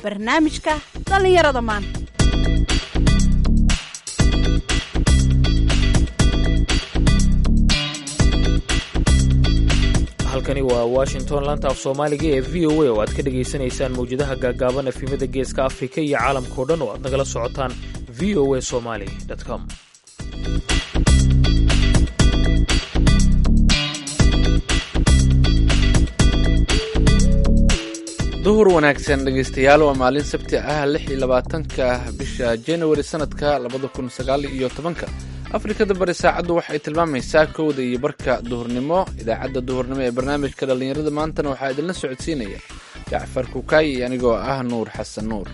barnaamijka dhallinyarada maanta halkani waa washington laanta af soomaaliga ee v o a oo aad ka dhagaysanaysaan mawjadaha gaagaaban efimada geeska afrika iyo caalamkao dhan oo aad nagala socotaan v o a somaly com duhur wanaagsan dhegaystayaal waa maalin sabti ah lix iyo labaatanka bisha januari sanadka labada kun sagaal iyo tobanka afrikada bari saacaddu waxay tilmaamaysaa kowda iyo barka duhurnimo idaacadda duhurnimo ee barnaamijka dhallinyarada maantana waxaa idinla socodsiinaya jacfar kukaay iyo anigoo ah nuur xasan nuur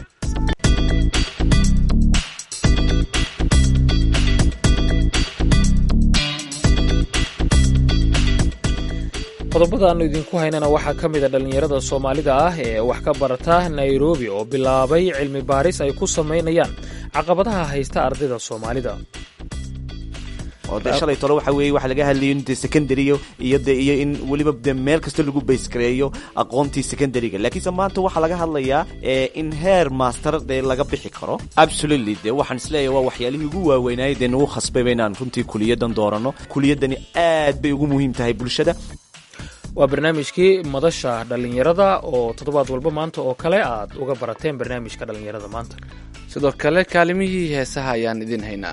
qodobada aanu idinku haynana waxaa ka mid a dhallinyarada soomaalida ah ee wax ka barata nairobi oo bilaabay cilmi baaris ay ku samaynayaan caqabadaha haysta ardayda soomaalida oo dee shalay tole waxa weeye waxa laga hadlayo in dee secondaryo iyo de iyo in weliba de meel kasta lagu baysgareeyo aqoontii secondaryga laakiinse maanta waxaa laga hadlayaa in heer master dee laga bixi karo absolutely de waxaan isleeyahay waa waxyaalihii ugu waaweynaaye dee nagu khasbayba inaan runtii kuliyadan doorano kuliyadani aad bay ugu muhiim tahay bulshada waa barnaamijkii madasha dhallinyarada oo toddobaad walba maanta oo kale aad uga barateen barnaamijka dhallinyarada maanta sidoo kale kaalimihii heesaha ayaan idin haynaa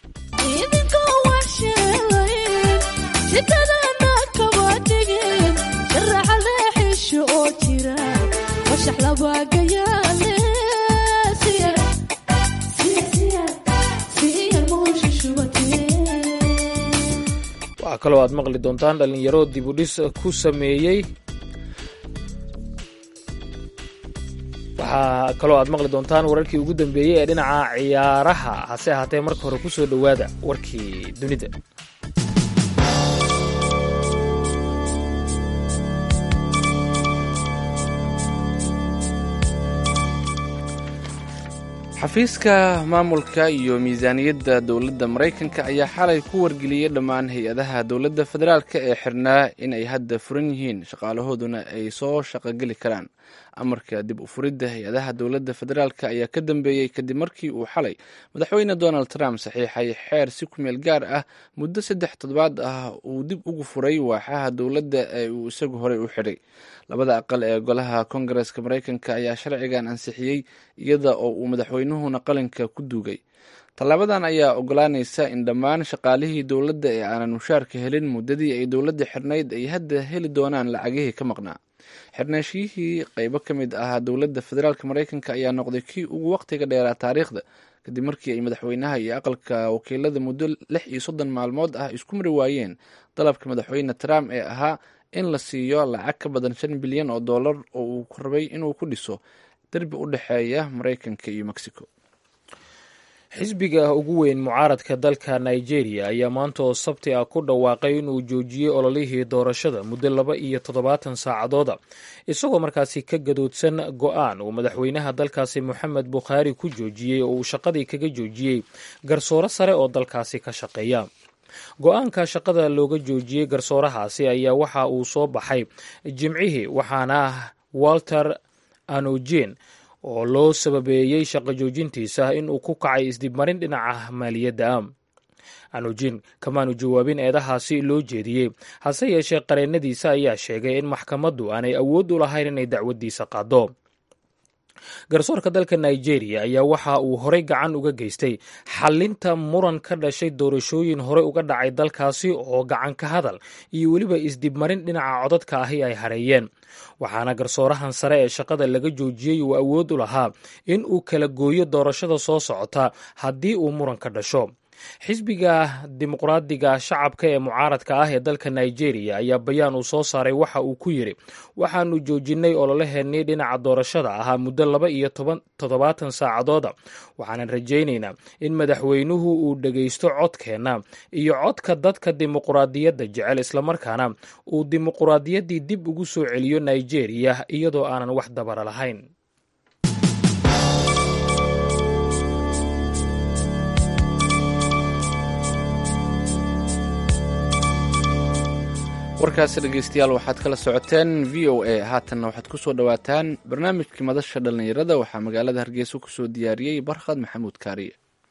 waxaa kaloo aad maqli doontaan dhallinyaro dibudhis ku sameeyey waxaa kaloo aad maqli doontaan wararkii ugu dambeeyey ee dhinaca ciyaaraha hase ahaatee marka hore ku soo dhowaada warkii dunida xafiiska maamulka iyo miisaaniyadda dowladda maraykanka ayaa xalay ku wargeliyey dhammaan hay-adaha dowladda federaalka ee xirnaa in ay hadda furan yihiin shaqaalahooduna ay soo shaqogeli karaan amarka dib u furidda hay-adaha dowladda federaalka ayaa ka dambeeyey kadib markii uu xalay madaxweyne donald trump saxiixay xeer si ku meel gaar ah muddo saddex toddobaad ah uu dib ugu furay waaxaha dowladda ee uu isagu horey u xidhay labada aqal ee golaha kongareska maraykanka ayaa sharcigan ansixiyey iyada oo uu madaxweynuhuna qalinka ku duugay tallaabadan ayaa ogolaanaysa in dhammaan shaqaalihii dowladda ee aanan mushaarka helin muddadii ay dowladda xirnayd ay hadda heli doonaan lacagihii ka maqnaa xirnaashiyihii qeybo ka mid ahaa dowladda federaalk maraykanka ayaa noqday kii ugu waqtiga dheeraa taariikhda kadib markii ay madaxweynaha iyo aqalka wakiilada muddo lix iyo soddon maalmood ah isku mari waayeen dalabka madaxweyne trump ee ahaa in la siiyo lacag ka badan shan bilyan oo dollar oo uu rabay inuu ku dhiso derbi u dhexeeya maraykanka iyo mexico xisbiga ugu weyn mucaaradka dalka nigeria ayaa maanta oo sabti ah ku dhawaaqay inuu joojiyey ololihii doorashada muddo laba iyo toddobaatan saacadooda isagoo markaasi ka gadoodsan go-aan uu madaxweynaha dalkaasi moxamed bukhaari ku joojiyey oo uu shaqadii kaga joojiyey garsooro sare oo dalkaasi ka shaqeeya go-aanka shaqada looga joojiyey garsoorahaasi ayaa waxa uu soo baxay jimcihii waxaana walter anojen oo loo sababeeyey shaqo joojintiisa inuu ku kacay isdibmarin dhinaca maaliyadda anujin kamaanu jawaabin eedahaasi loo jeediyey hase yeeshee qareennadiisa ayaa sheegay in maxkamaddu aanay awood u lahayn inay dacwaddiisa qaado garsoorka dalka nigeria ayaa waxa uu horey gacan uga geystay xalinta muran ka dhashay doorashooyin horey uga dhacay dalkaasi oo gacan ka hadal iyo weliba isdibmarin dhinaca codadka ahi ay hareeyeen waxaana garsoorahan sare ee shaqada laga joojiyey uu awood u lahaa in uu kala gooyo doorashada soo socota haddii uu muran ka dhasho xisbiga dimuqraadiga shacabka ee mucaaradka ah ee dalka nigeria ayaa bayaan uu soo saaray waxa uu ku yidhi waxaanu joojinay ololaheennii dhinaca doorashada ahaa muddo laba iyo toddobaatan saacadooda waxaanan rajaynaynaa in madaxweynuhu uu dhegaysto codkeenna iyo codka dadka dimuqraadiyadda jecel islamarkaana uu dimuqraadiyaddii dib ugu soo celiyo nigeria iyadoo aanan wax dabara lahayn warkaasi dhegeystayaal waxaad kala socoteen v o a haatanna waxaad ku soo dhowaataan barnaamijkii madasha dhallinyarada waxaa magaalada hargeysa kusoo diyaariyey barkhad maxamuud kaariye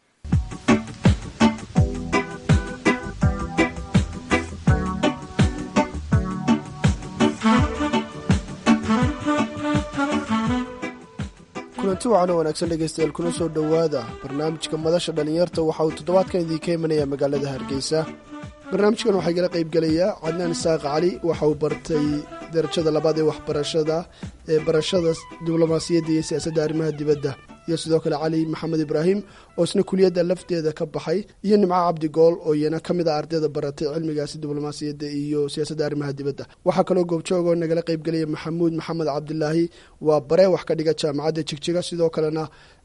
kulanti wacan oo wanaagsan dhegeystayaal kuna soo dhowaada barnaamijka madasha dhallinyarta waxa uu toddobaadkan idiinka imanaya magaalada hargeysa barnaamijkan waxaa igala qaybgelayaa cadnaan isaaq cali waxa uu bartay darajada labaad ee waxbarashada ee barashada diblomaasiyadda iyo siyaasadda arrimaha dibadda iyo sidoo kale cali maxamed ibraahim oo isna kuliyadda lafteeda ka baxay iyo nimco cabdi gool oo iyana ka mid a ardayda baratay cilmigaasi diblomaasiyadda iyo siyaasadda arrimaha dibadda waxaa kaloo goobjoog oo nagala qaybgelaya maxamuud maxamed cabdilaahi waa bare wax ka dhiga jaamacadda jigjiga sidoo kalena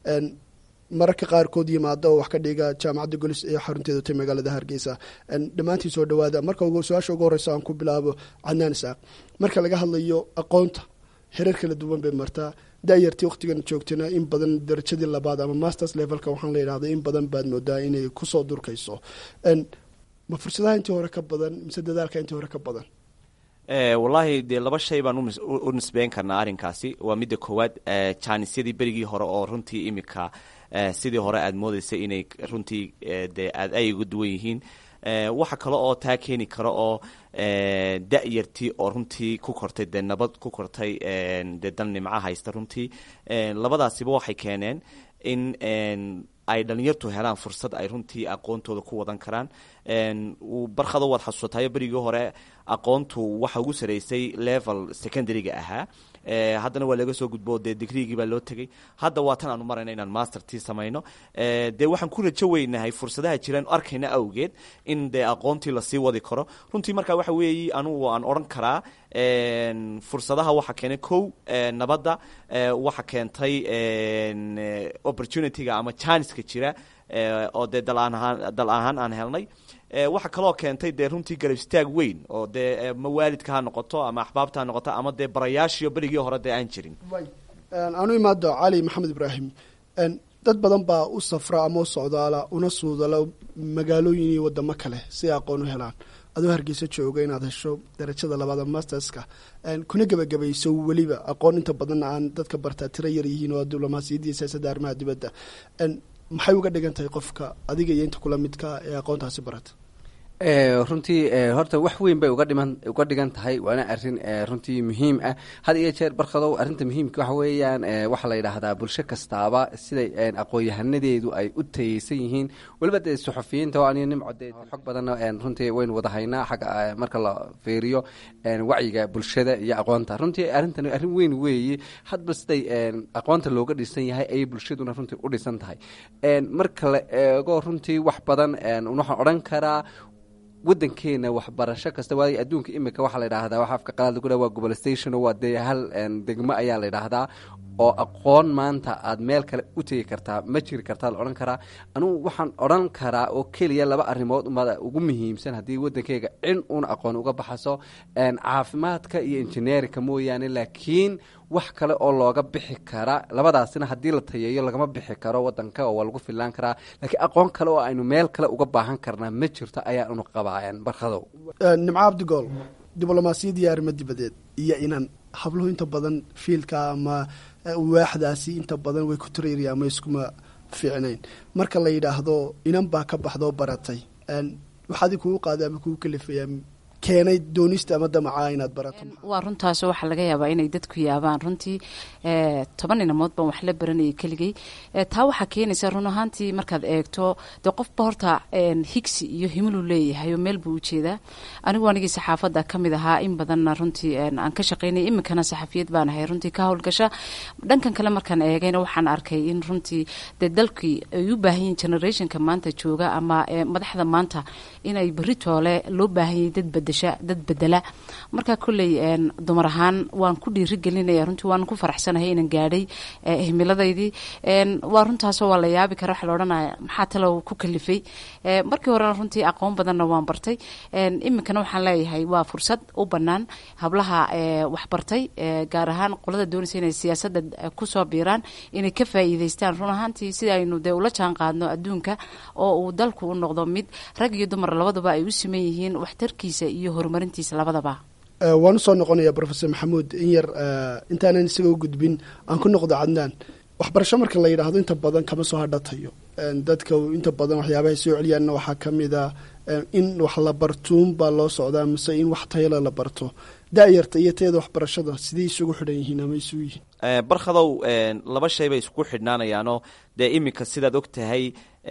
mararka qaarkood yimaada oo wax ka dhiga jaamacadda golis ee xarunteedu tay magaalada hargeysa dhammaantiin soo dhawaada marka su-aasha ugu horeysa aan ku bilaabo cadnaan isaaq marka laga hadlayo aqoonta hereer kala duwan bay martaa dayartii waqtigan joogtana in badan darajadii labaad ama masters levelka waxaan la yidhahda in badan baad moodaa inay kusoo durkayso ma fursadaha intii hore ka badan mise dadaalka intii hore ka badan wallaahi dee laba shay baan u nisbeyn karnaa arrinkaasi waa midda koowaad jaanisyadii berigii hore oo runtii imika sidii hore aada moodeysay inay runtii dee aada ay uga duwan yihiin waxa kale oo taa keeni kara oo da-yartii oo runtii ku kortay dee nabad ku kortay dee dal nimca haysta runtii labadaasiba waxay keeneen in ay dhalinyartu helaan fursad ay runtii aqoontooda ku wadan karaan barkado waad xasuusatayo berigii hore aqoontu waxa ugu sareysay level secondaryga ahaa haddana waa laga soo gudbo dee digriigii baa loo tegey hadda waa tan aanu marayna inaan mastertii samayno dee waxaan ku rajo weynahay fursadaha jiraan arkayna awgeed in dee aqoontii lasii wadi karo runtii markaa waxa weeye anugu aan odhan karaa fursadaha waxa keenay kow nabadda waxa keentay opportunityga ama janiska jira oo dee dalahaan dal ahaan aan helnay waxa kaloo keentay dee runtii garab istaag weyn oo dee ma waalidka ha noqoto ama axbaabta ha noqoto ama dee barayaashiyo berigii hore dee aan jirin aanu imaado cali maxamed ibraahim dad badan baa u safra ama u socdaala una suudala magaalooyin iyo wadamo kale si ay aqoon u helaan adoo hargeysa jooga inaad hesho darajada labaada masterska kuna gebagabayso weliba aqoon inta badan aan dadka bartaa tiro yar yihiin oo diblomaasiyadda iyo siyaasadda arrimaha dibadda maxay uga dhigan tahay qofka adiga iyo inta kula midka ee aqoontaasi barata runtii horta wax weyn bay uga dhiman uga dhigan tahay waana arrin runtii muhiim ah had iyo jeer barkadow arrinta muhiimka waxa weeyaan waxaa la yidhaahdaa bulsho kastaaba siday aqoon-yahanadeedu ay u tayeysan yihiin weliba dee suxufiyiinta oo aniyo nimco dee xog badanna runtii waynu wada haynaa xagga marka la fiiriyo wacyiga bulshada iyo aqoonta runtii arrintani arrin weyn weeye hadba siday aqoonta looga dhisan yahay ayay bulshaduna runtii u dhisan tahay marka la eego runtii wax badan waxaan odhan karaa wadankeena waxbarasho kasta waay adduunka imika waxaa la yidhaahdaa waxa afka qalaad lagu dhaha waa globalization waa dee hal degmo ayaa la yidhaahdaa oo aqoon maanta aad meel kale u tegi kartaa ma jiri kartaa la odhan karaa anugu waxaan odhan karaa oo keliya laba arrimood umada ugu muhiimsan haddii wadankeyga cin uun aqoon uga baxaso caafimaadka iyo injineerinka mooyaane laakiin wax kale oo looga bixi kara labadaasina haddii la tayeeyo lagama bixi karo wadanka oo waa lagu fillaan karaa laakiin aqoon kale oo aynu meel kale uga baahan karnaa ma jirto ayaanu qabaa barkadow nimco cabdigool diblomaasiyad iyo arrimo dibadeed iyo inan habluhu inta badan fiilka ama waaxdaasi inta badan way ku tareeriya ama iskuma fiicnayn marka la yidhaahdo inan baa ka baxdoo baratay waxaadi kugu qaaday ama kugu kalifaya keenay doonista ama damacaa inaad barato waa runtaas waxaa laga yaabaa inay dadku yaabaan runtii toban inamood baan wax la baranayay keligay taa waxaa keenaysa run ahaantii markaad eegto dee qofba horta higsi iyo himiluu leeyahay oo meel buu ujeedaa anigu anigii saxaafadda ka mid ahaa in badanna runtii aan ka shaqaynay iminkana saxafiyad baan ahay runtii ka howlgasha dhankan kale markaan eegayna waxaan arkay in runtii dee dalkii ay u baahan yihin generationka maanta jooga ama madaxda maanta inay berri toole loo baahan yahay dad bada dad bedela marka kolley dumar ahaan waan ku dhiirigelinaya runtii waan ku faraxsanahay inaan gaadhay himiladaydii waa runtaasoo waa la yaabi kara waxa la odhanaya maxaa talow ku kalifay markii horena runtii aqoon badanna waan bartay iminkana waxaan leeyahay waa fursad u bannaan hablaha waxbartay gaar ahaan qolada doonaysa inay siyaasadda kusoo biiraan inay ka faa'iidaystaan run ahaantii sida aynu dee ula jaan qaadno adduunka oo uu dalku u noqdo mid rag iyo dumar labaduba ay u siman yihiin waxtarkiisa iyo horumarintiisa labadaba waan usoo noqonaya profesor maxamuud in yar intaanan isaga u gudbin aan ku noqdo cadnaan waxbarasho marka la yidhaahdo inta badan kama soo hadhatayo dadka inta badan waxyaabahay soo celiyaanna waxaa ka mid a in wax la bartuun baa loo socdaa mise in wax tayala la barto da-yarta iyo tayada waxbarashada sidey isugu xidhan yihiin ama isugu yihiin barkhadow laba shay bay isku xidhnaanayaanoo dee iminka sidaad og tahay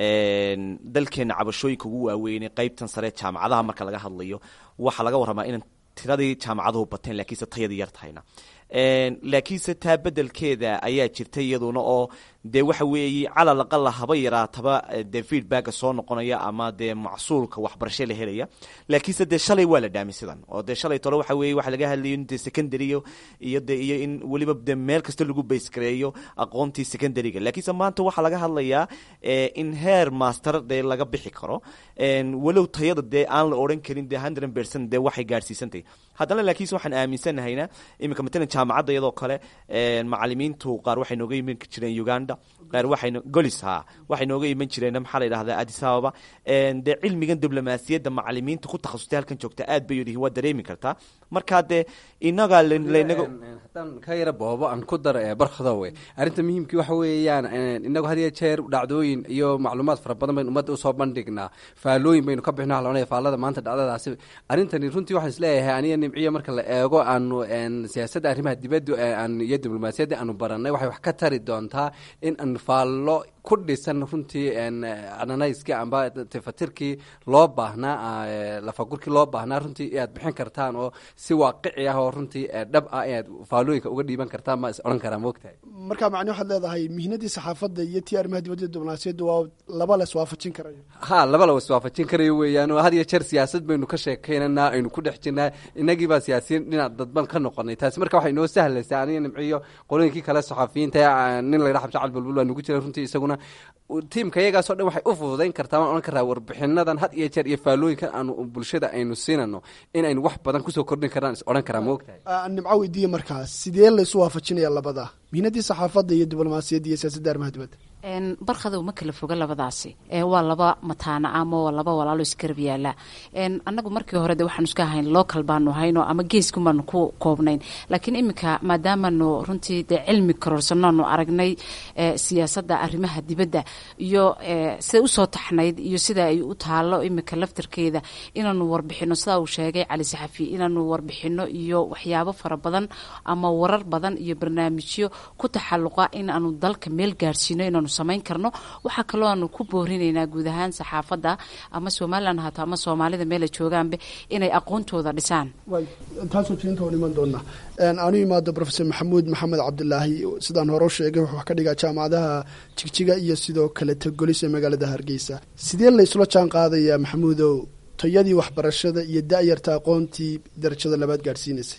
dalkeena cabashooyinka ugu waaweynay qeybtan sare jaamacadaha marka laga hadlayo waxaa laga warramaa in tiradii jaamacaduhu bateen laakiinse tayadii yar tahayna laakiinse taa bedelkeeda ayaa jirta iyaduna oo dee waxa weeye calal aqala haba yaraataba dee feedbacka soo noqonaya ama dee macsuulka waxbarasho la helaya laakiinse dee shalay waa la dhaami sidan oo dee shalay tole waxa weeye waxa laga hadlayo in dee secondary iyo de iyo in weliba dee meel kasta lagu baysgareeyo aqoontii secondaryga laakiinse maanta waxaa laga hadlayaa in heer master dee laga bixi karo walow tayada dee aan la odhan karin dee hundred percent dee waxay gaadhsiisantahy haddana laakiinse waxaan aaminsannahayna iminka matalan jaamacadda iyadoo kale macalimiintu qaar waxay nooga iman jireen uganda qaar waxay golis ha waxay nooga iman jireen maxaa la yidhahdaa addis ababa dee cilmigan diblomaasiyadda macalimiinta ku takhasustay halkan joogta aad bay yihiin waa dareemi kartaa markaa dee inagaa lanaga haddaan ka yara boobo aan ku daro ee barkhadowe arrinta muhiimkii waxa weeyaan inagu had iyo jeer dhacdooyin iyo macluumaad fara badan baynu ummadda usoo bandhignaa faalooyin baynu ka bixino halonaya faallada maanta dhacdadaasi arrintani runtii waxaan isleeyahay aniga nimciyo marka la eego aanu siyaasadda arrimaha dibadda aan iyo diblomaasiyadda aanu baranay waxay wax ka tari doontaa in aan faallo ku dhisan runtii ananayskii amba tifatirkii loo baahnaa lafagurkii loo baahnaa runtii inaad bixin kartaan oo si waaqici ah oo runtii dhab ah inaad faalooyinka uga dhiiban kartaan ma is odhan karaa moogtahay marka macni waxaad leedahay mihnadii saxaafadda iyo tii arrimaha dibadda diblomaasiyadda waa laba la iswaafajin karayo ha laba la iswaafajin karayo weeyaan oo had iyo jeer siyaasad baynu ka sheekaynanaa aynu ku dhex jirnaa inagii baa siyaasiyiin dhinac dadban ka noqonay taasi marka waxay inoo sahlaysaa aniga nimciyo qolooyinkii kale saxafiyiinta nin la yidhaha xabsi cali bulbul waa nugu jira runtii isaguna tiimka iyagaasoo dhan waxay u fududayn kartaa waan odhan karaa warbixinadan had iyo jeer iyo faalooyinkan aanu bulshada aynu siinano in aynu wax badan kusoo kordhin karnaan is odhan karaa moogtahay nimco weydiiye markaas sidee laysu waafajinaya labada mihnadii saxaafadda iyo diblomaasiyadda iyo siyaasadda arrimaha dibadda barkhadow ma kala foga labadaasi waa laba mataana ama waa laba walaalo isgarab yaala annagu markii hore de waxaanu iska ahayn local baanu hayno ama geeskan baanu ku koobnayn laakiin iminka maadaamanu runtii dee cilmi kororsannoonu aragnay siyaasadda arrimaha dibadda iyo siday usoo taxnayd iyo sida ay u taalo iminka laftarkeeda inaanu warbixino sidaa uu sheegay cali saxafi inaanu warbixino iyo waxyaabo fara badan ama warar badan iyo barnaamijyo ku taxaluqa in aanu dalka meel gaarsiino inaanu samayn karno waxaa kaloo aanu ku boorinaynaa guud ahaan saxaafadda ama somalilan haato ama soomaalida meela joogaanba inay aqoontooda dhisaan taasoo jeenta waan iman doonaa aanu imaado profesor maxamuud maxamed cabdilaahi sidaan hore u sheegay wuxuu wax ka dhigaa jaamacadaha jigjiga iyo sidoo kale tagolis ee magaalada hargeysa sidee laysula jaan qaadayaa maxamuudow tayadii waxbarashada iyo da-yarta aqoontii darajada labaad gaadhsiinaysay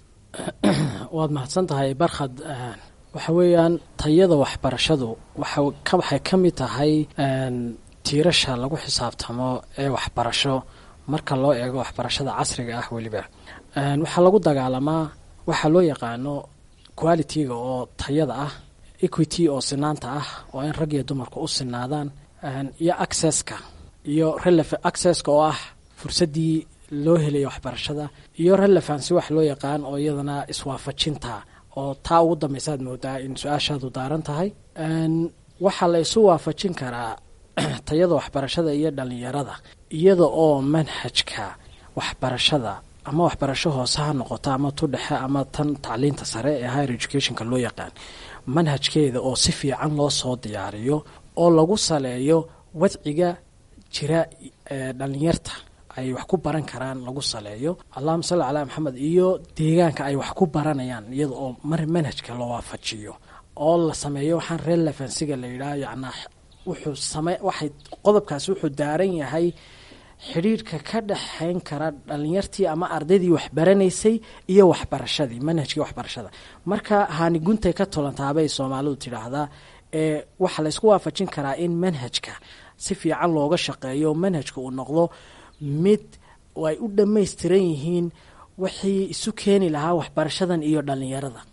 waad mahadsan tahay barkhad waxa weeyaan tayada waxbarashadu waxay ka mid tahay tiirasha lagu xisaabtamo ee waxbarasho marka loo eego waxbarashada casriga ah weliba waxaa lagu dagaalamaa waxaa loo yaqaano quality-ga oo tayada ah equity oo sinaanta ah oo in rag iyo dumarku u sinaadaan iyo accesska iyo accesska oo ah fursaddii loo helaya waxbarashada iyo relevancy wax loo yaqaan oo iyadana iswaafajinta oo taa ugu dambaysaad moodaa in su-aashaadu daaran tahay waxaa la isu waafajin karaa tayada waxbarashada iyo dhalinyarada iyada oo manhajka waxbarashada ama waxbarasho hoose ha noqoto ama tu dhexe ama tan tacliinta sare ee higher educationka loo yaqaan manhajkeeda oo si fiican loo soo diyaariyo oo lagu saleeyo wadciga jira ee dhalinyarta ay wax ku baran karaan lagu saleeyo allahuma salli calaa maxamed iyo deegaanka ay wax ku baranayaan iyada oo mar manhajka la waafajiyo oo la sameeyo waxaan relevansiga la yidhaah yacnaa wuxuu same waxay qodobkaasi wuxuu daaran yahay xidhiirhka ka dhexayn kara dhalinyartii ama ardaydii waxbaranaysay iyo waxbarashadii manhajkii waxbarashada marka haani guntay ka tolantaabay soomaalidu tidhaahdaa ee waxaa laysku waafajin karaa in manhajka si fiican looga shaqeeyo manhajka uu noqdo mid ay u dhammaystiran yihiin wixii isu keeni lahaa waxbarashadan iyo dhalinyarada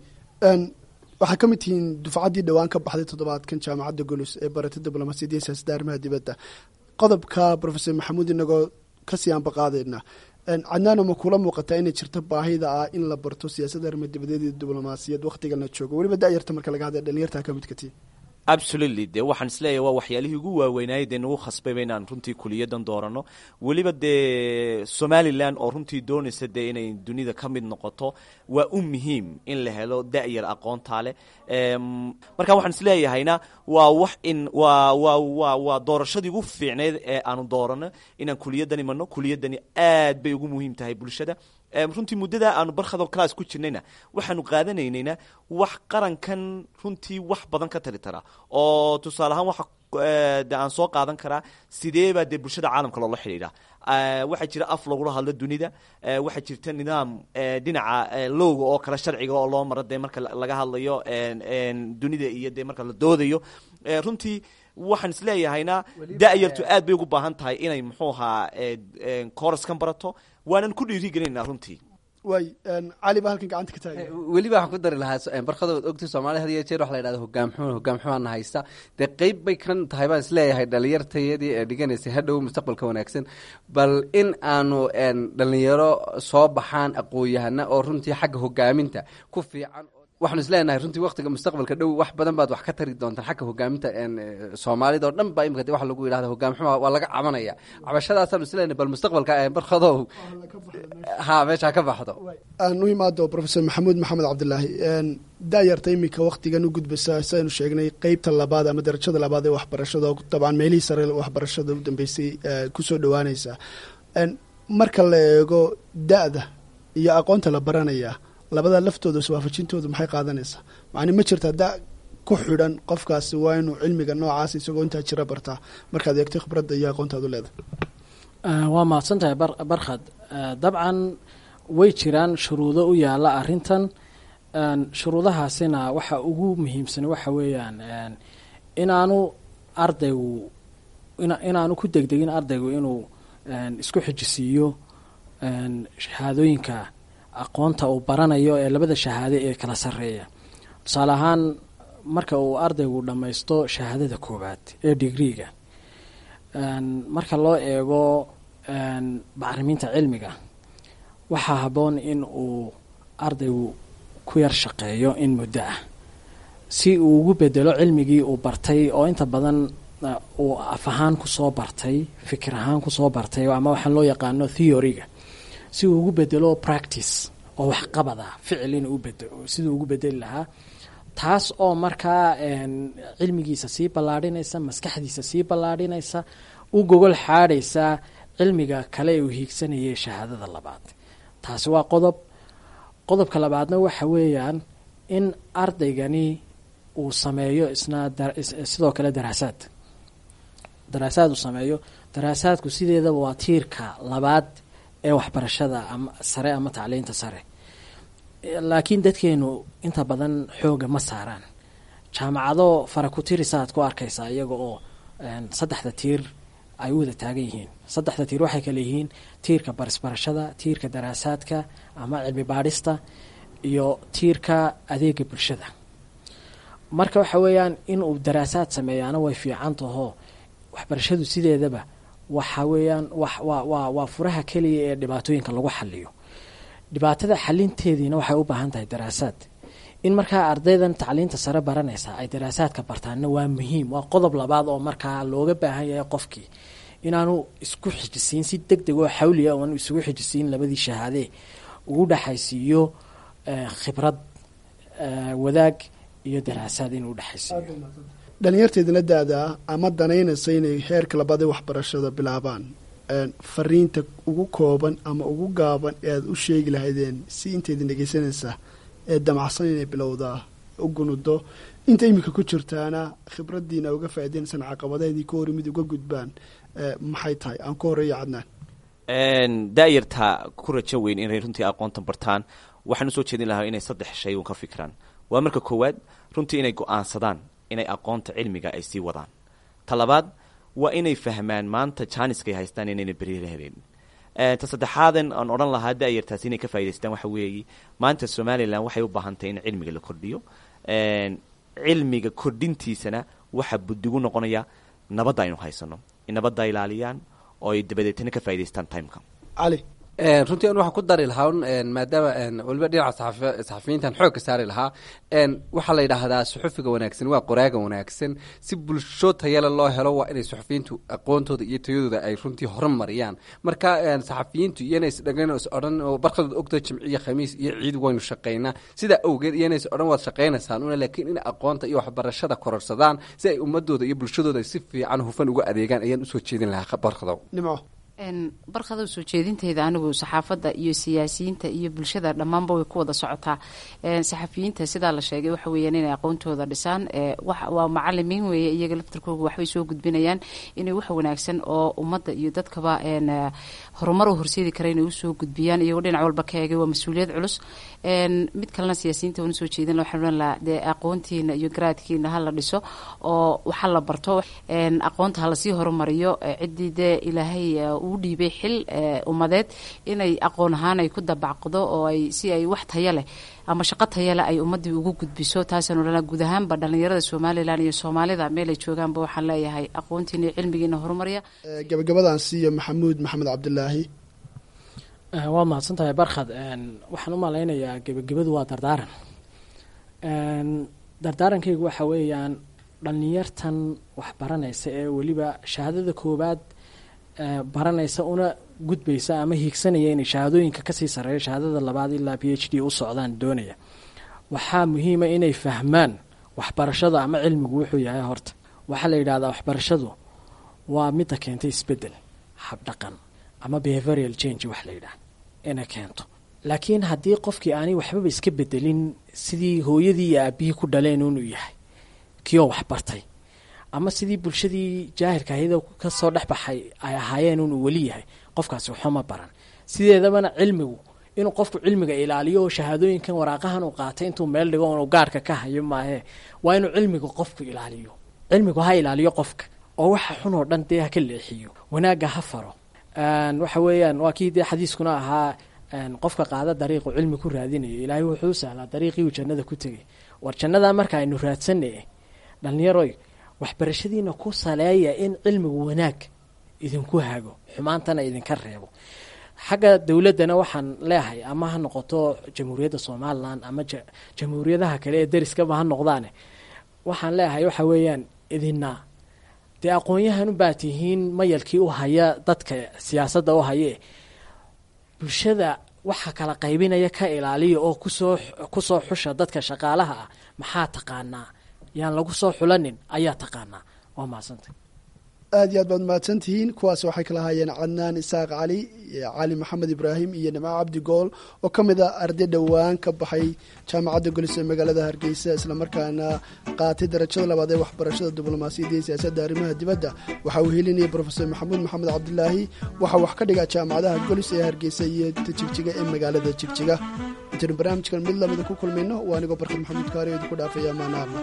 waxaa ka mid tihiin dufcaddii dhowaan ka baxday toddobaadkan jaamacadda golus ee barata diblomaasiyadda iyo siyaasadda arrimaha dibadda qodobka profesor maxamuud inagoo kasii aanba qaadayna cadnaano ma kula muuqataa inay jirto baahida ah in la barto siyaasadda arrimadebadeed iyo diblomaasiyad wakhtigan la joogo weliba da-yarta marka laga hadlay dhalinyartaa ka midka tii absolutely dee waxaan isleeyahay waa waxyaalihii ugu waaweynaayay dee nagu khasbayba inaan runtii kuliyadan doorano weliba dee somalilan oo runtii doonaysa dee inay dunida ka mid noqoto waa u muhiim in la helo da-yar aqoontaa leh marka waxaan isleeyahayna waa wax in waa waa waa waa doorashadii ugu fiicneyd ee aanu doorano inaan kuliyadan imano kuliyadani aad bay ugu muhiim tahay bulshada runtii muddada aanu barkhado class ku jirnayna waxaanu qaadanaynayna wax qarankan runtii wax badan ka tali taraa oo tusaale ahaan waxa de aan soo qaadan karaa sidee baa dee bulshada caalamka loola xidhiidha waxaa jira af lagula hadlo dunida waxaa jirta nidaam dhinaca lowga oo kale sharciga oo loo maro dee marka laga hadlayo dunida iyo dee marka la doodayo runtii waxaan isleeyahayna da-yartu aad bay ugu baahan tahay inay muxuu ahaa coraskan barato waanan ku dhiirigelinayna runtii waay cali baa halkan gacanta ka taagay weliba waxaan ku dari lahaa barkadood ogti soomaalida had iyo jeer waxa la yidhahda hogaamxuman hogaamxumaana haysta dee qeyb bay kan tahay baan isleeyahay dhalinyartayadii ee dhiganaysay hadhow mustaqbalka wanaagsan bal in aanu dhalinyaro soo baxaan aqoon-yahana oo runtii xagga hogaaminta ku fiican waxaanu isleenahay runtii waktiga mustaqbalka dhow wax badan baad wax ka tari doontaan xagga hogaaminta soomaalida oo dhan ba imika de waxa lagu yidhahda hogaamxuma waa laga cabanaya cabashadaasaanu isleenahay bal mustaqbalka barkadow ha meeshaa ka baxdo aan u imaado professor maxamuud maxamed cabdilaahi da-yarta iminka waktigan u gudbaysa saynu sheegnay qeybta labaad ama darajada labaad ee waxbarashada oo dabcan meelihii sare waxbarashada u dambeysay kusoo dhawaanaysa marka la eego da-da iyo aqoonta la baranaya labada laftooda iswaafajintooda maxay qaadanaysaa macni ma jirta da ku xidhan qofkaasi waa inuu cilmiga noocaas isagoo intaa jira bartaa markaad eegtay khibradda iyo aqoontaad u leedahay waa mahadsan tahay barkhad dabcan way jiraan shuruudo u yaala arintan shuruudahaasina waxa ugu muhiimsan waxa weeyaan inaanu ardaygu inaanu ku degdegin ardaygu inuu isku xijisiiyo shahaadooyinka aqoonta uu baranayo ee labada shahaade ee kala sarreeya tusaale ahaan marka uu ardaygu dhammaysto shahaadada koowaad ee digriiga marka loo eego bacriminta cilmiga waxaa habboon in uu ardaygu ku yar shaqeeyo in muddo ah si uu ugu bedelo cilmigii uu bartay oo inta badan uu af ahaan kusoo bartay fikir ahaan kusoo bartay ama waxaan loo yaqaano theoryga si uu ugu bedelo practice oo waxqabada ficil in siduu ugu bedeli lahaa taas oo markaa cilmigiisa sii ballaadhinaysa maskaxdiisa sii ballaadhinaysa u gogol xaadhaysa cilmiga kale uu hiigsanayay shahaadada labaad taasi waa qodob qodobka labaadna waxa weeyaan in ardaygani uu sameeyo isna sidoo kale daraasaad daraasaad uu sameeyo daraasaadku sideedaba waa tiirka labaad ee waxbarashada ama sare ama tacliinta sare laakiin dadkeenu inta badan xooga ma saaraan jaamacado fara ku tirisaad ku arkaysaa iyaga oo saddexda tiir ay u wada taagan yihiin saddexda tiir waxay kale yihiin tiirka barisbarashada tiirka daraasaadka ama cilmi baadhista iyo tiirka adeega bulshada marka waxa weeyaan inuu daraasaad sameeyaana way fiican taho waxbarashadu sideedaba waxa weeyaan waa waa furaha keliya ee dhibaatooyinka lagu xaliyo dhibaatada xalinteediina waxay u baahan tahay daraasaad in markaa ardaydan tacliinta sare baranaysa ay daraasaadka bartaanna waa muhiim waa qodob labaad oo markaa looga baahan yahay qofkii inaanu isku xijisiin si deg deg oo xawliya oan isugu xijisiin labadii shahaadee ugu dhexaysiiyo khibrad wadaag iyo daraasaad inuu dhexaysiiyo dhalinyarteedana da-da ama danaynaysa inay heerka labaad ee waxbarashada bilaabaan fariinta ugu kooban ama ugu gaaban ee aada u sheegi lahaydeen si inteydin dhegeysanaysa ee damacsan inay bilowdaa u gunudo inta iminka ku jirtaana khibraddiina uga faa'idaynaysan caqabadaheedii ka hori mid uga gudbaan maxay tahay aan ku horeeya cadnaan daayarta ku rajo weyn inay runtii aqoontan bartaan waxaan usoo jeedin lahaa inay saddex shay un ka fikiraan waa marka koowaad runtii inay go-aansadaan inay aqoonta cilmiga ay sii wadaan ta labaad waa inay fahmaan maanta jaaniskay haystaan inayna beriila helin ta saddexaadan aan odhan lahaa da-yartaasi inay ka faa'idaystaan waxa weeye maanta somalilan waxay u baahan tahay in cilmiga la kordhiyo cilmiga kordhintiisana waxaa budigu noqonaya nabadda aynu haysano in nabadda ilaaliyaan oo ay dabadeetana ka faa'idaystaan timeka cali runtii an waxaan ku dari lahaa maadaama waliba dhinaca saxafiyiintan xoogka saari lahaa waxaa la yidhaahdaa suxufiga wanaagsan waa qoraaga wanaagsan si bulsho tayale loo helo waa inay suxufiyiintu aqoontooda iyo tayadooda ay runtii horumariyaan marka saxafiyiintu iyana isdhagan is odhan oo barkadood ogta jimciyo khamiis iyo ciid waynu shaqaynaa sidaa awgeed iyana is odhan waad shaqaynaysaan una laakiin in aqoonta iyo waxbarashada kororsadaan si ay ummadooda iyo bulshadooda si fiican hufan uga adeegaan ayaan usoo jeedin lahaa barkadow nimco barkada soo jeedinteyda anigu saxaafadda iyo siyaasiyiinta iyo bulshada dhammaanba way ku wada socotaa saxafiyiinta sidaa la sheegay waxa weeyaan inay aqoontooda dhisaan waa macalimiin weeye iyaga laftarkooga waxbay soo gudbinayaan inay wax wanaagsan oo ummadda iyo dadkaba horumar u horseedi kara inay usoo gudbiyaan iyagoo dhinac walba ka eegay waa mas-uuliyad culus mid kalena siyaasiyiinta wana soo jeedin waxaan odhan lahaa dee aqoontiina iyo garaadkiina ha la dhiso oo waxa la barto aqoonta ha lasii horumariyo ciddii dee ilaahay uu dhiibay xil ummadeed inay aqoon ahaan ay ku dabacqdo oo ay si ay wax taya leh ama shaqo taya leh ay ummaddii ugu gudbiso taasaan odhanaa guud ahaanba dhallinyarada somalilan iyo soomaalida meel ay joogaanba waxaan leeyahay aqoontiina iyo cilmigiina horumariya gabagabadan siiyo maxamuud maxamed cabdilaahi waa mahadsan tahay barkhad waxaan u malaynayaa gebagabadu waa dardaaran dardaarankaygu waxa weeyaan dhallinyartan wax baranaysa ee weliba shahaadada koowaad baranaysa una gudbaysa ama hiigsanaya inay shahaadooyinka kasii sareeyo shahaadada labaad ilaa b h d u socdaan doonaya waxaa muhiima inay fahmaan waxbarashada ama cilmigu wuxuu yahay horta waxaa la yidhahdaa waxbarashadu waa midda keentay isbedel habdhaqan ama behavarial change wax la yidhaah inay keento laakiin haddii qofkii aanay waxbaba iska bedelin sidii hooyadii iyo aabihii ku dhaleen inuu yahay kioo waxbartay ama sidii bulshadii jaahilka ahayd kasoo dhex baxay ay ahaayeen inuu weli yahay qofkaasi waxuma baran sideedabana cilmigu inuu qofku cilmiga ilaaliyo oo shahaadooyinkan waraaqahan uu qaatay intuu meel dhigo inuu gaarhka ka hayo maahe waa inuu cilmiga qofku ilaaliyo cilmigu ha ilaaliyo qofka oo waxa xun oo dhan dee ha ka leexiyo wanaagga ha faro waxa weeyaan waa kii dee xadiiskuna ahaa qofka qaada dariiqu cilmi ku raadinayo ilaahay wuxuu u sahlaa dariiqii uu jannada ku tegay war jannadaa marka aynu raadsanay dhalinyaroy waxbarashadiina ku saleeya in cilmigu wanaag idinku hago xumaantana idinka reebo xagga dowladdana waxaan leehay ama ha noqoto jamhuuriyadda somalilan ama jamhuuriyadaha kale ee deriskaba ha noqdaane waxaan leeyahay waxa weeyaan idina dee aqoon-yahan ubaa tihiin mayalkii u haya dadka siyaasadda u haye bulshada waxa kala qaybinaya ka ilaaliya oo kusoo kusoo xusha dadka shaqaalaha ah maxaa taqaanaa yaan lagu soo xulanin ayaa taqaanaa waa mahadsantay aad iyo aad baad mahadsan tihiin kuwaas waxay kala haayeen cadnaan isaaq cali cali maxamed ibraahim iyo nimco cabdi gool oo ka mid ah arday dhowaan ka baxay jaamacadda golis ee magaalada hargeysa islamarkaana qaatay darajada labaad ee waxbarashada diblomaasiyadda iyo siyaasadda arrimaha dibadda waxa uu helinayay brofesor maxamuud maxamed cabdilaahi waxaa wax ka dhigaa jaamacadaha golis ee hargeysa iyo jigjiga ee magaalada jigjiga intaynu barnaamijkan mid lamida ku kulmayno waa anigoo barkad maxamuud kaari oo idinku dhaafaya maanaarna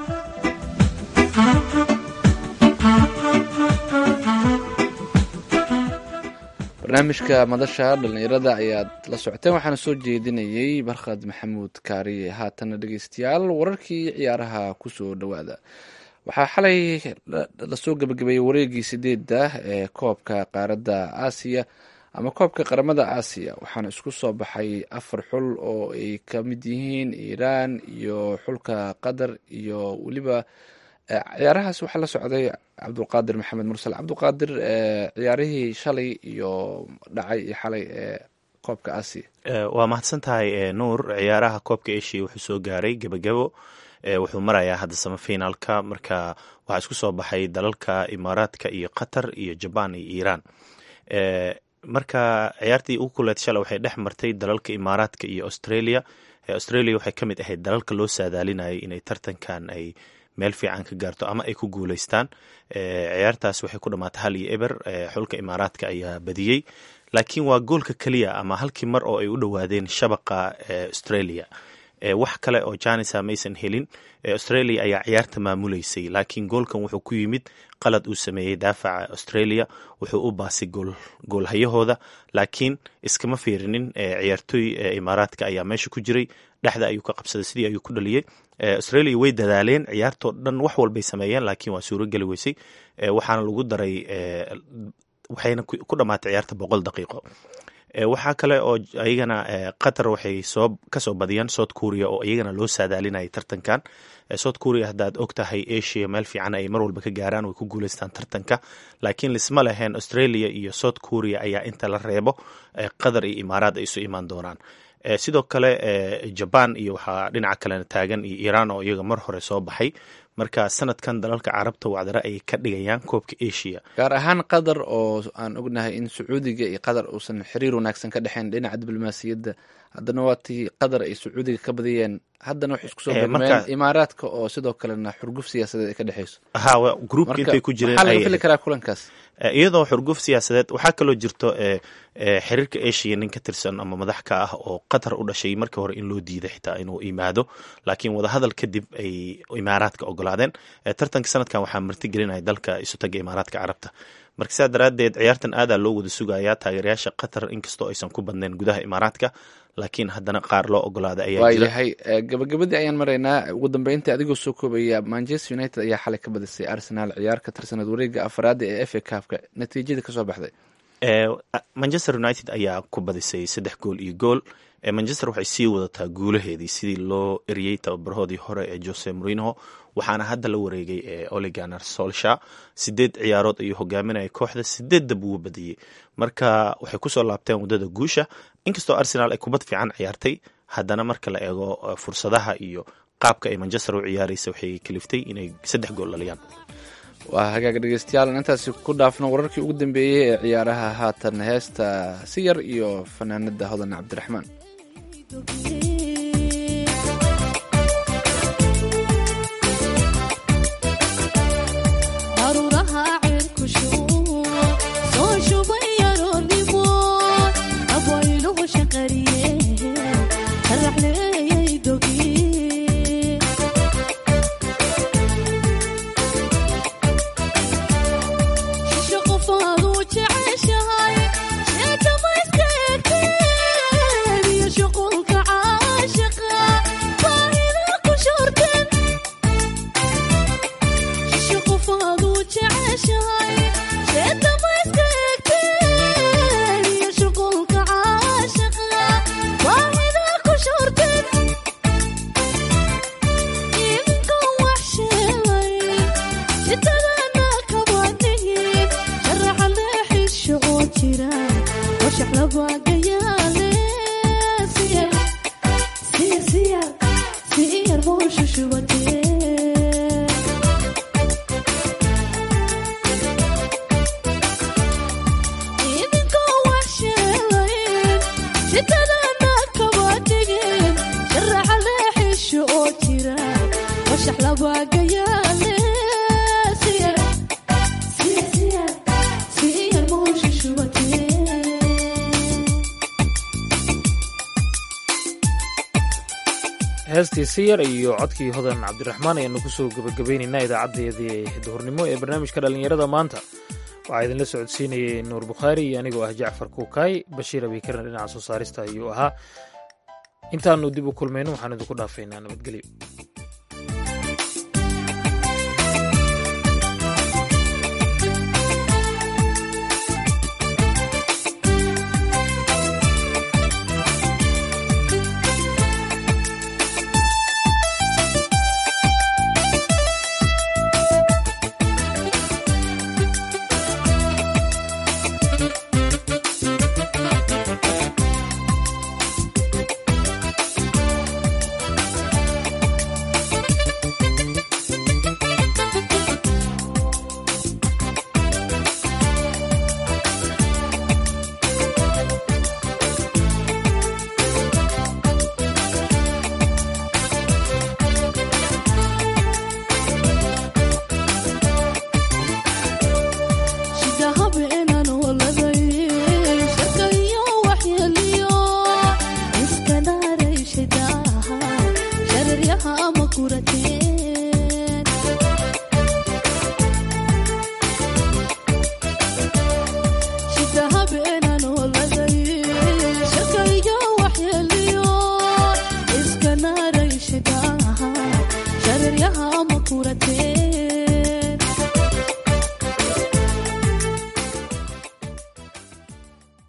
barnaamijka madasha dhallinyarada ayaad la socoteen waxaana soo jeedinayey barkhad maxamuud kaariye haatana dhegeystayaal wararkii ciyaaraha kusoo dhowaada waxaa xalay lasoo gebagabeeyey wareegii sideedda ee koobka qaaradda aasiya ama koobka qaramada aasiya waxaana isku soo baxay afar xul oo ay ka mid yihiin iiraan iyo xulka qatar iyo weliba ciyaarahaas waxaa la socday cabdulqaadir maxamed mursal cabdulqaadir ciyaarihii shalay iyo dhacay iyo xalay ee koobka aasiya waa mahadsan tahay nuur ciyaaraha koobka asia wuxuu soo gaaray gebagabo wuxuu marayaa hadda samafinaalka marka waxaa isku soo baxay dalalka imaaraadka iyo qatar iyo jabaan iyo iiraan marka ciyaartii ugu kuleed shalay waxay dhex martay dalalka imaaraadka iyo australia australia waxay ka mid ahayd dalalka loo saadaalinayay inay tartankan ay meel fiican ka gaarto ama ay ku guuleystaan ciyaartaas waxay ku dhamaatay hal iyo eber xulka imaaraadka ayaa badiyey laakiin waa goolka keliya ama halkii mar oo ay u dhowaadeen shabaqa australia wax kale oo janisa maysan helin australia ayaa ciyaarta maamuleysay laakiin goolkan wuxuu ku yimid qalad uu sameeyey daafaca australia wuxuu u baasay goolhayahooda laakiin iskama fiirinin ciyaartooy imaaraadka ayaa meesha ku jiray dhexda ayuu ka qabsaday sidii ayuu ku dhaliyey australia way dadaaleen ciyaartoo dhan wax walbay sameeyeen laakiin waa suurogeli weysay waxaana lagu daray waxayna ku dhamaatay ciyaarta boqol daqiiqo waxaa kale oo ayagana qatar waxay soo kasoo badiyaan south korea oo iyagana loo saadaalinayay tartankan south korea haddaad og tahay asia meel fiican ay mar walba ka gaaraan way ku guuleystaan tartanka laakiin lisma leheen australia iyo south korea ayaa inta la reebo qatar iyo imaaraad ay isu imaan doonaan sidoo kale jaban iyo waxaa dhinaca kalena taagan iyo iiraan oo iyaga mar hore soo baxay marka sanadkan dalalka carabta wacdare ayay ka dhigayaan koobka asia gaar ahaan qatar oo aan ognahay in sacuudiga iyo qatar uusan xiriir wanaagsan ka dhexeyn dhinaca diblomaasiyadda haddana waa tii qatar ay sacuudiga ka badiyeen haddana waxay isku soo beegmeen imaaraadka oo sidoo kalena xurguf siyaasadeed ay ka dhexeyso ha groupka intay ku jireen maxaa laga fili karaa kulankaas iyadoo xurguf siyaasadeed waxaa kaloo jirto xiriirka asia nin ka tirsan ama madax ka ah oo qatar u dhashay markii hore in loo diiday xitaa inuu yimaado laakiin wadahadal kadib ay imaaraadka ogolaadeen tartanka sanadkan waxaa martigelinaya dalka isutaga imaaraadka carabta marka sidaa daraaddeed ciyaartan aadaa loo wada sugayaa taageerayaasha qatar inkastoo aysan ku badnayn gudaha imaaraadka laakiin haddana qaar loo ogolaaday ayaa jira waayahay gabagabadii ayaan maraynaa ugu dambeyntii adigoo soo koobaya manchester united ayaa xalay ka badisay arsenal ciyaar ka tirsaneed wareega afraada ee f a cupka natiijada kasoo baxday manchester united ayaa ku badisay saddex gool iyo gool manchester waxay sii wadataa guulaheedii sidii loo eriyey tababarahoodii hore ee jose morino waxaana hadda la wareegay ee oliganer solsha sideed ciyaarood ayuu hogaaminaya kooxda sideedda buu badiyey marka waxay kusoo laabteen waddada guusha inkastoo arsenal ay kubad fiican ciyaartay haddana marka la eego fursadaha iyo qaabka ay manchester u ciyaaraysa waxay kaliftay inay saddex gool dhaliyaan waa hagaaga dhegeystayaal intaasi ku dhaafno wararkii ugu dambeeyey ee ciyaaraha haatan heesta siyar iyo fanaanada hodan cabdiraxmaan heestii siyar iyo codkii hodan cabdiraxmaan ayaanu kusoo gebagabaynaynaa idaacadeedii duhurnimo ee barnaamijka dhallinyarada maanta waxaa idinla socodsiinayay nuur bukhaari iyo anigoo ah jacfar kuukaay bashiir abiikarna dhinaca soo saarista ayuu ahaa intaanu dib u kulmayno waxaan idinku dhaafaynaa nabadgelyo